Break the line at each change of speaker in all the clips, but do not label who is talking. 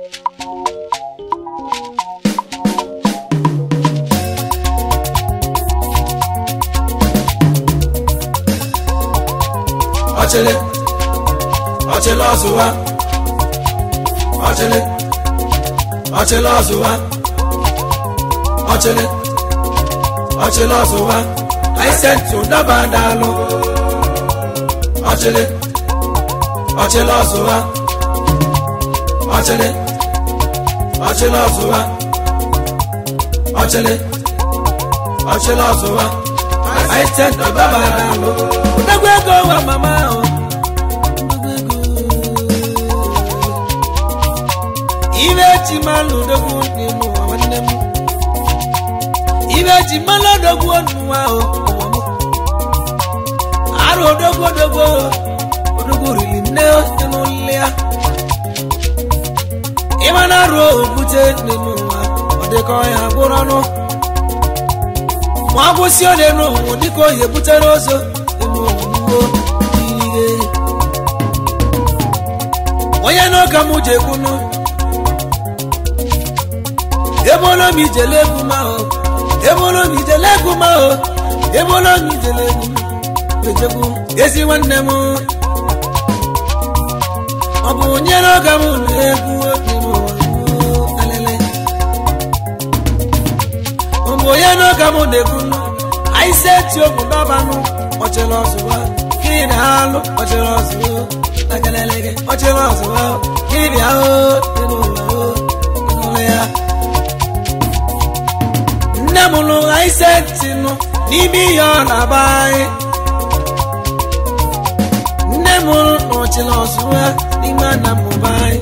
ọchịlị ọchịlị ọzụwa ọchịlị ọchịlị ọzụwa ọchịlị ọchịlị ọzụwa aịsentị ụdaba daalụ ọchịlị ọchịlị ọzụwa ọchịlị ọchịlị ọzụwa ọchịlị ọchịlị ọzụwa aịsentị ụdaba daalụ ụdagwa ego wa mama ahụ ibe ji mmanụ odogwu n'ime ụwa nwanne m ibe ji mmanụ odogwu n'ụwa ahụ ụwa m arụ odogwu odogwu odogwu riri nne n'ụlọ ya ịma na arụ okwute n'ime ụwa ọ dịka ọya bụrụ ọnụ ma ọ kwụsị ole n'ụwa dịka oyi ebutere ozo n'ime ụwa ihe onye n'ụka m ji ekwunu ebolo mi jele egwu ma o ebolo mi jele egwu ma o ebolo mi jele egwu ejegwu ezi nwanne m ọ bụ onye n'oge m na-egwu alele ọ bụ onye n'oge m na-egwu anyị si eti okwu n'ọbanụ ọchịrị ọzụwa kiri na alụ ọchịrị ọzụwa agalelege ọchịrị ọzụwa kiri ahụ dị n'ụwa n'ụlọ ya nne m lụ ise ntị nụ n'ime ihe ọ na-aba anyị nne m nọchiri ọzụwa n'ime na mmụba anyị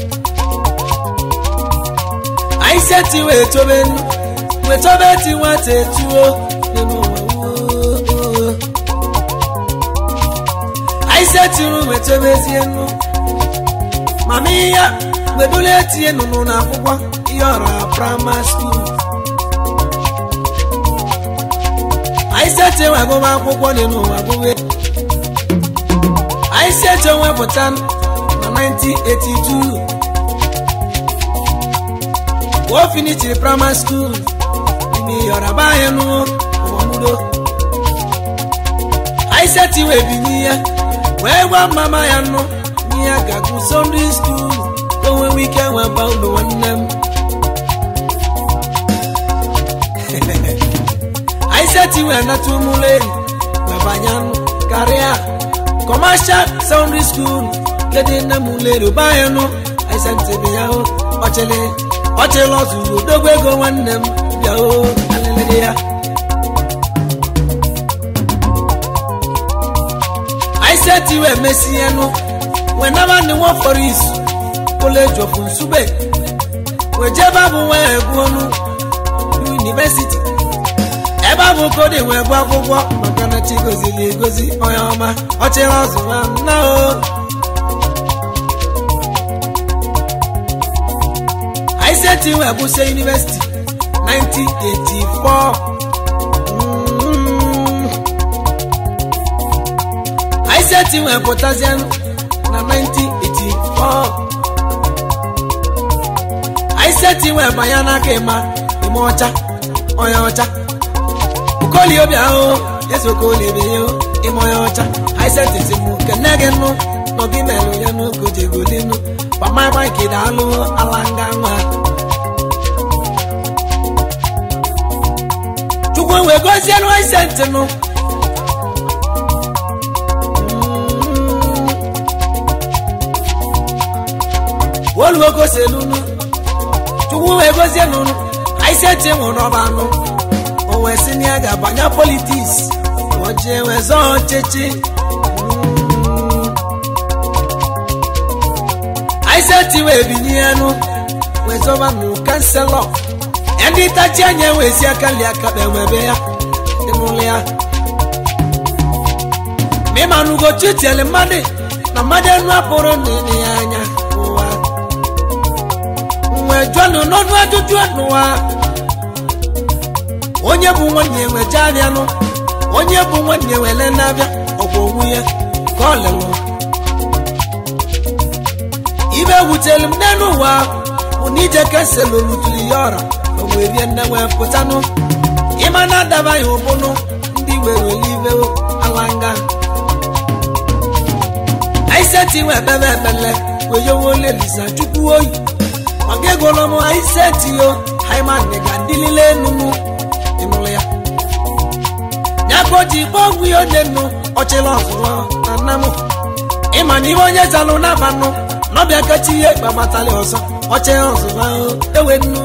anyị seti wee tobe nụ wee tobe ti nwata etuo n'ime ụwa anyị setiri wee tobezie nụ mama ihe wedule etinye nụnụ n'akwụkwọ ihe ọra praịmarị skuul anyị sete nwe agụma akwụkwọ dị n'ụwa gụwe anyị sete nwepụta na 1982 o finichiri praịmarị skuul ime yọrọba anyị n'ụwamudo anyị sete wee binye ya wee gwa mama ya nụ n'ihe gagụ sọnde skuul ka o nwewe ike nweba ụlọ nwanne m aiseti wee nata ụmụleri wee banye karịa kọmashal secondary school kedị nne m leri bayanụ aiseti bụ ya hụ ọchịlị ọchịlị ọzụrụ odogwu ego nwanne m bịa hụ alịlịrị ya aiseti wee mesie nụ wee naba ndị nwa fọrọ izu koleji of nsugbe wee jebe abụ wee gụọ ọnụ yunivesiti ebe a bụ kodi wee bụ akwụkwọ maka na chi goziri egozi onye ọma ọchịrị ọzụwa nna o aiseti wee bụsie yunivesiti 1984 aiseti wee pụtazie na 1984 aiseti wee banye n'aka ịma ime ọcha onye ọcha koli obi ahụ yesu koli ebe yo ịmọ ya ọcha aisentisi mụ kene gị nụ nọgị melụ ya n'ogo jegolinu pamaba nke daalụ ala nga nwa chukwu wee gozienụ aisenti nụ oluwo goselunu chukwu wee gozienụ aisenti nwụrụ ọba anụ wee sị na ya ga-abanye politiks oje wee zọọ ọchịchị aiseti wee binye enu wee zọba nụ kanselọ ndị tachi anya wee si aka li aka ewebe ya ịnụlụ ya ma ịma na ugochi tiele mmadụ na mmadụ enu apụrụ n'ile ya anya ụwa wee jụọ n'ọnụ ajụjụ n'ụwa onye bụ nwanne enwe je abịanụ onye bụ nwanne wele na-abịa ọgwụ onwu ya ka ọ lelụ ibe ewutelu m n'elu ụwa bụ na ije kesel olutuli ya ọra o wee rie nne wee pụtanụ ịma na adaba ya ụbụnụ ndị were ibe alanga aiseti wee kpebe ekpele wee yowo lelisa chukwu oyi maka egolo m aiseti yo haimani ga ndilile enunu ịnụrụ ya ya ka o ji kpọọ ọgwụ ya ode nnu ọchịla ọzụwa na nna m ịma na ihe onye zalụ n'abanụ n'ọbịa kacha ihe gbamatali ọzọ ọchị ọzụwa ewe nnu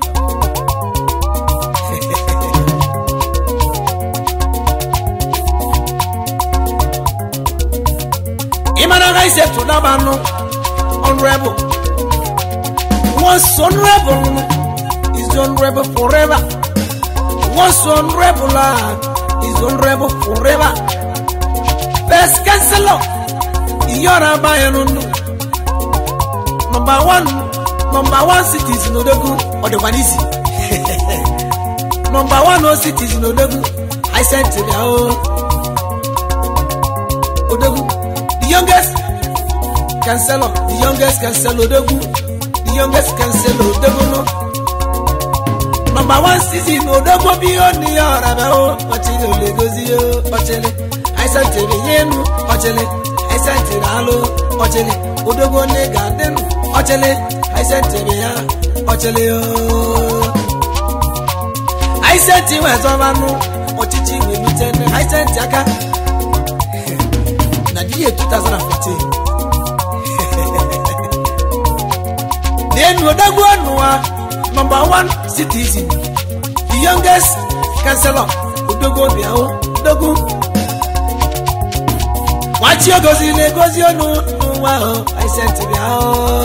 ịmara ha isetu n'abanụ honorable once honorable is honorable forever once honorable is honorable forever best counselor iyọra bayanu nnu number one number one cities n'odogwu ọdịkwa n'isi number one o cities n'odogwu i sent ya o odogwu the youngest counselor the youngest counselor odogwu the youngest counselor odogwu no number one season odogwu bi o ní ọ̀rẹ́ bẹ́ẹ̀ o ọ̀chịlẹ̀ ò lè gozi o ọ̀chịlẹ̀ i sent ya enu ọ̀chịlẹ̀ aisentiri alụ ọchịlị odogwu onye ga-adị nụ ọchịlị aisentiri ya ọchịlị aisenti wezọbanụ ọchịchị welite nne aisenti aka na diye 2014 n'enu odogwu ọnụwa nọmba 1 citizen the youngest councilor odogwu obiahụ odogwu nwachi ogozi na-egozi ọnụ n'ụwa ahụ aisentiri ahụ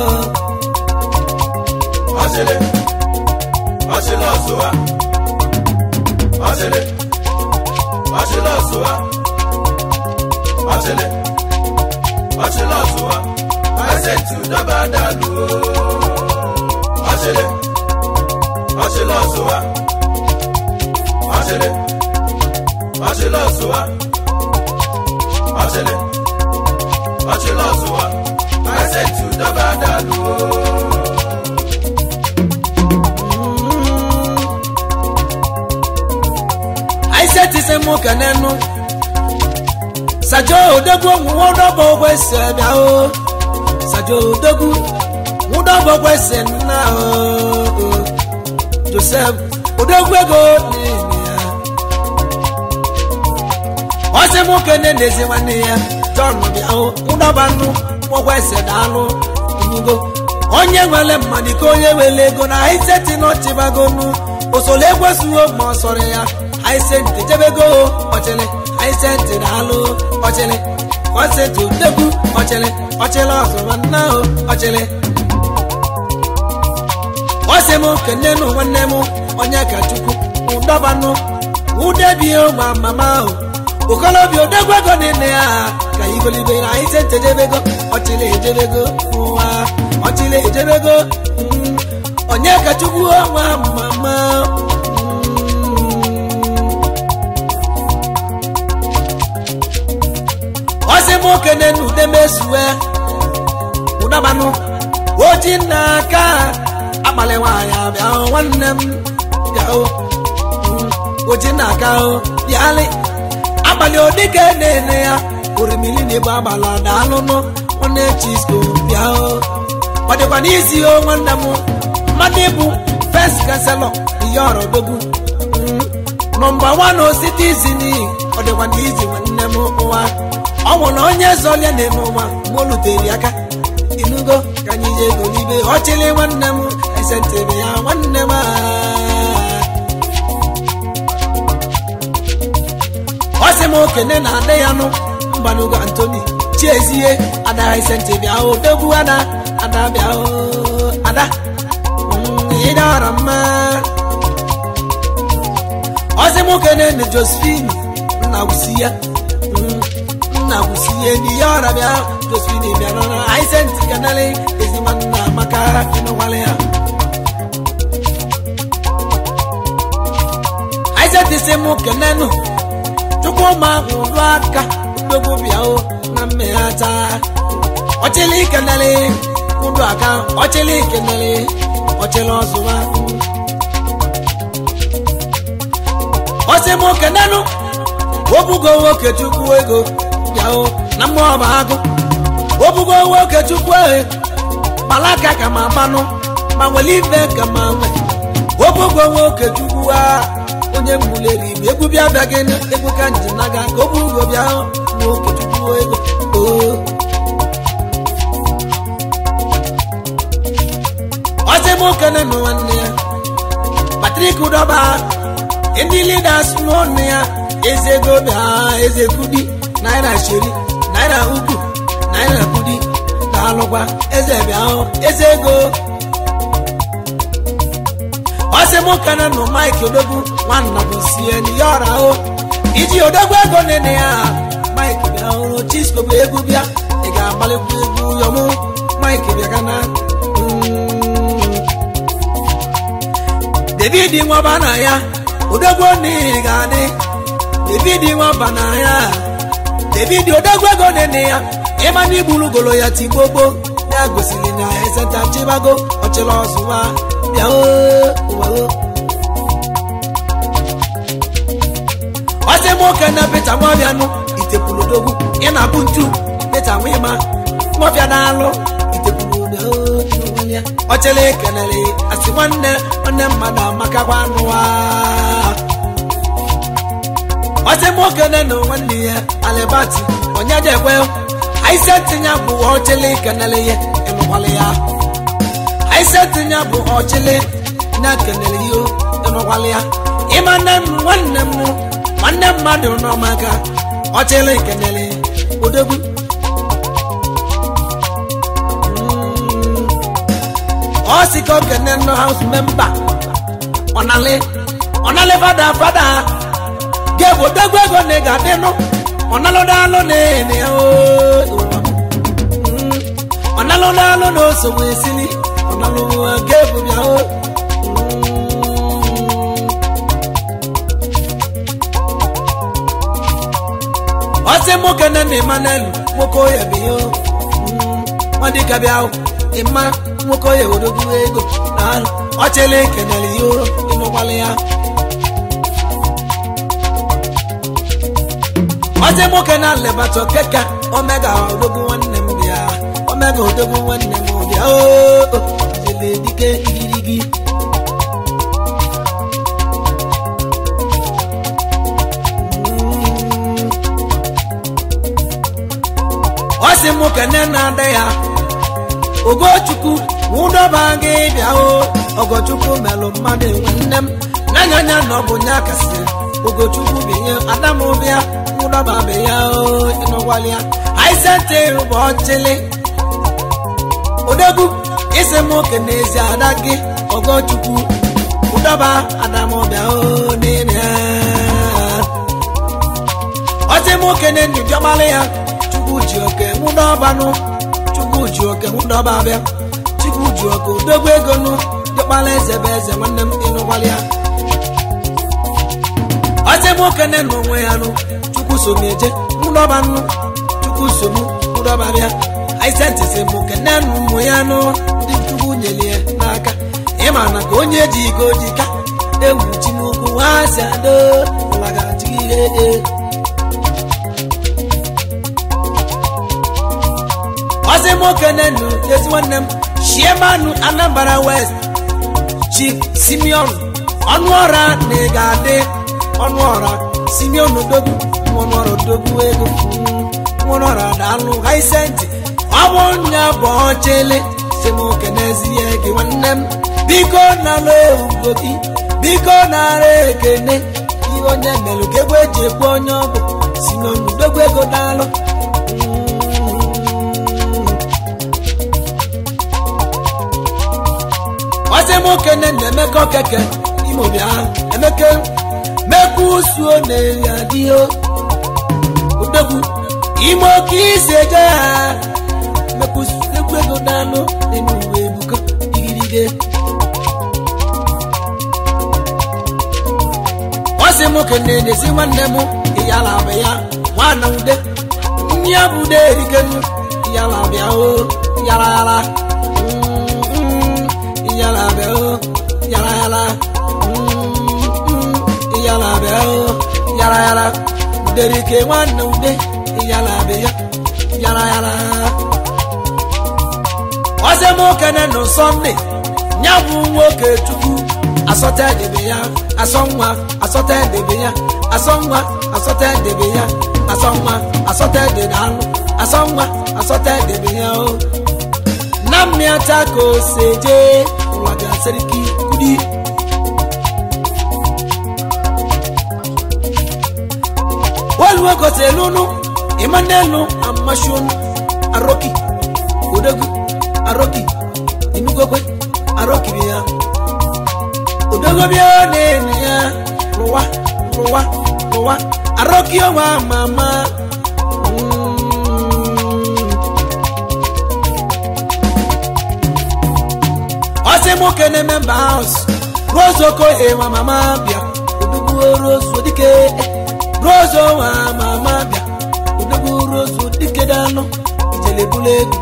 ọchịlị ọchịlị ọzụwa ọchịlị ọchịlị ọzụwa ọchịlị ọchịlị ọzụwa pasentị ụdọba dalụ ọchịlị ọchịlị ọzụwa ọchịlị ọchịlị ọzụwa ọchịlị ọchịlị ọzụwa pasentị ụdọba dalụ
aisetise mụ ka n'enu sajo odogwu nwụdọbọ kwesị bịa o sajo odogwu nwụdọbọ kwesị nna o josef odogwu ego n'ime ya ọsị mụ kene n'ezi nwanne ya john bịa o nwụdọba nnu kwesị daalụ inugo onye nwere mmadụ ka onye were ego na aiseti n'ọchịbagonu osoro ekwesịghị ma ọ sọrọ ya aisenti jebego ọchịlị aisenti daalụ ọchịlị kọnsenti odegwu ọchịlị ọchịlị ọzọba nna o ọchịlị ọsị m kene nụ nwanne m onye ka chukwu ụdọbanụ udebie ma mama ahụ okolobịa odegwu ego niile ya ka igolibe na aisenti ejebego ọchịlị ejebego ụwa ọchịlị ejebego onye ka chukwu ọnwa mama ọsị m okene na ude mesue ụdabanụ oji nna aka akpali nwaanyị abịa nwanne m bịa oji nna aka bịalị abalị odike na-ene ya orimili na ebe agbala daalụnụ nwanne chisko bịa ọ dịkwa n'isi o nwanne m mmadụ ịbụ fest kanselọ ihe ọrọdogwu nọmba wan ositizin ọ dịkwa n'izi nwanne m ụwa ọ nwụ na onye zọlia na-eme ụwa mgbe o lutere aka inugo ka anyị ji ego n'ibe ọchịlị nwanne m esentịrị ya nwanne m ọ sị m okene na ada ya nụ mgbanugo antoni chiezie ada esentị bịa odogwu ada ada bịa ada ịdara mma ọ sị m okene na josephine nna gwusi ya nna gwusi ya n'ihe ọra bịa josephine bịa nọ aisenti kanale ezigbo nna maka ịnụwale ya aisenti sị m kenenu chukwuma ụlọ aka odogwu bịa o na mmeghacha ọchịlị kanale udu aka ọchịlị kenere ọchịlị ọzụwa ọsị m kenenu obugo nwoke chukwu ego bịahụ na mmụọ ọba agụ obugo nwoke chukwu ehe malaka ka ma manụ ma nwere ife ka ma nwe obugo nwoke chukwu a onye mbuleri bụ egwu bịa bịa gị egwu ka nji naga ka o bugo bịa nwoke chukwu ego oo ọsị m kenenu nwanne ya patrik dọba ndị leaders n'ọnụ ya eze ego bịa eze kudi naira sheri naira ukwu naira kudi daalụkwa eze bịa hụ eze ego ọsị m kana nụ mike odogwu nwanna bụ sie ya ọra hụ iji odogwu ego nene ya mike bịa hụrụ chisco bụ egwu bịa ị ga-agbalịkwa egwu yọmụ mike bịa kana david nwaba na ya odogwu n'ihi ga-adị david nwaba na ya david odogwu ego nene ya ịma na igburu golo ya tigbogbo ya gosiri na ezeta chibago ọchịrị ọzụwa bịa oo ọsị nwoke na peta nwabianụ itepulu odogwu ị na-abụ ntu peta nwima nwabịa na-alụ itepulu ya ọchịrị kenere asị nwanne nwanne mmadụ amakakwa anụwa ọsị nwoke na nwanne ya alibati onye jekwe aise tinye bụ ọchịlị kenele ya ịnụkwala ya aise tinye bụ ọchịlị na kenele ya ịnụkwala ya ịma nne m nwanne m nwanne mmadụ n'ọmaka ọchịlị kenele odogwu ọ sị ka okene nọ haus memba ọnalị ọnalị fada fada ga-ebu odogwu ego na ị ga-adịnụ ọnalụdalụ na-ene ọnalụdalụ na osogbu esili ọnalụ ga-ebu bịa o ọsị nwoke na na emmanuel nwoke oya bụ ihe ọ dịka bịa ịma nwoke oya odogwu ego na ọchịla ekenere ya ịnụkwala ya ọsị nwoke na lebatọ keka omega odogwu nwanne m bịa omega odogwu nwanne m bịa ooo jele dike igirigi ọsị nwoke nne na-ada ya ogochukwu nwụdọba gị bịa o ogochukwu melụ mmadụ enwe nne m n'anyanya na ọ bụ nya kasị ogochukwu binye adam bịa nwụdọba be ya o ịnụkwala ya aisente bụ ọchịlị odogwu isi m oke n'ezi ada gị ogochukwu ụdọba adam bịa o n'ime ọsị m oke na-enyi bịagbala ya chukwu ji oke nwụdọbanụ chukwu ji oke nwụdọba bịa chukwu ji oke odogwu ego nụ dịkpala eze bụ eze nwanne m ịnụkwala ya ọsị m oke na onwe ya nụ chukwu so m eje nwụdọba nụ chukwu so m nwụdọba bịa aisentisi m kene ụmụ ya nụ ndị chukwu nyere ya n'aka ịma na ka onye ji iko ji ka ewu chi n'ukwu ha si ado laghachi ihe ọsị nwoke nenu ezi nwanne m shiemanu anambra west chief simeon ọnụ ọra na ị ga-adị ọnụ ọra simeon odogwu ọnụ ọra odogwu ego ọnụ ọra daalụ haisenti ọ bụ nya bụ ọchịlị si nwoke n'ezie gị nwanne m biko nalụ ewugo gị biko nara ekene ihe onye melụ ka egwu eji ekwu onye ọ bụ simeon odogwu ego daalụ ọsị nwoke nne na emeka okeke imo bịa emeke mekwa usuo na-eri adịghị odogwu ime oke isi eje ya mekwusekwu ego n'anụ n'ime uwe ebuko igirige ọsị nwoke na-enezi nwanne m iyala abụ ya nwana ude nni ya bụ ude erikenu iyala abịa o yara yara bịa o yala yala yala bịa o yala yala uderike nwanne ude yala bịa yala yala ọsẹ m okene nụ sọnde ya bụ nwoke chukwu asọta edebe ya asọ nwa asọta edebe ya asọ nwa asọta edebe ya asọ nwa asọta edebe anụ asọ nwa asọta edebe ya o na mmịata ka o si eje ụwa ga-asịrịka kudi oluwe gotere n'ụnụ ịma n'elu amashonu aroki odogwu aroki inugokwe arokiri ya odogobia na-eme ya rụwa rụwa rụwa aroki ọnwa mama ọsị nwoke na-eme mba haus rose okoye nwa mama bịa odogwu rose odike rose nwa mama bịa odogwu rose odike danụ ijelebula egwu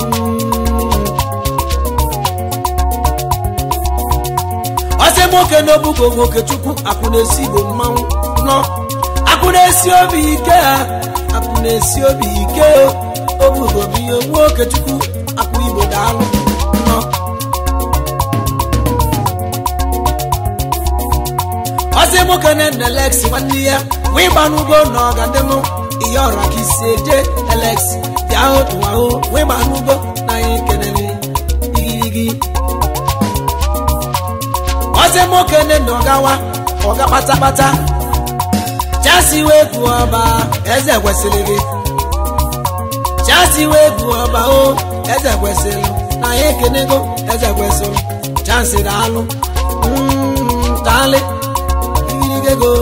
ọsị nwoke n'obugo nwoke chukwu akwụ na-esi igbo mmanwụ nọ akwụ na-esi obi ike ha akwụ na-esi obi ike obugo bụ ihe nwoke chukwu akwụ igbo daalụ nọ ọsị nwoke na-ene lex nwanne ya wee gba n'ugbo na ọgadịnụ ihe ọra ka isi eje elex bịa otu ahụ wee gba n'ugbo na anyị kenere igirigi ọsị nwoke na ọgawa ọga kpatakpata chasi wee bụ ọba eze kwesịrị gị chasi wee bụ ọba o eze kwesịrị na ya ekenego eze kwesịrị chansi daalụ daalị igirigego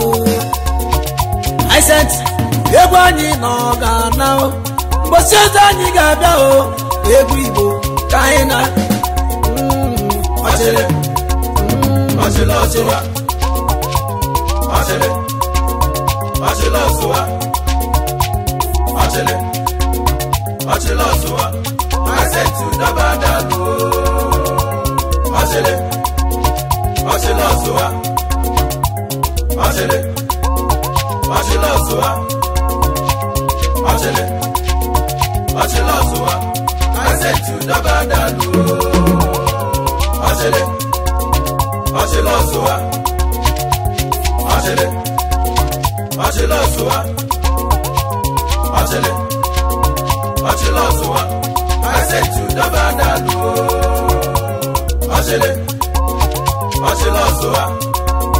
aisent egwu anyị na ọ ga-ana o mgbọsi ọzọ anyị ga-abịa o egwu igbo ka anyị na ọchịrị
ọchịla ọsụwa ọchịlị ọchịla ọsụwa ọchịlị ọchịla ọsụwa asẹtù dábàá dàlú ọchịlị ọchịla ọsụwa ọchịlị ọchịla ọsụwa ọchịlị ọchịla ọsụwa asẹtù dábàá dàlú ọchịlị ọchịla ọsụwa ọchịlị ọchịla ọsụwa ọchịlị ọchịla ọsụwa asẹtù dábàá dàlú ọchịlị ọchịla ọsụwa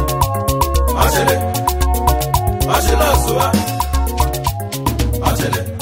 ọchịlị ọchịla ọsụwa ọchịlị.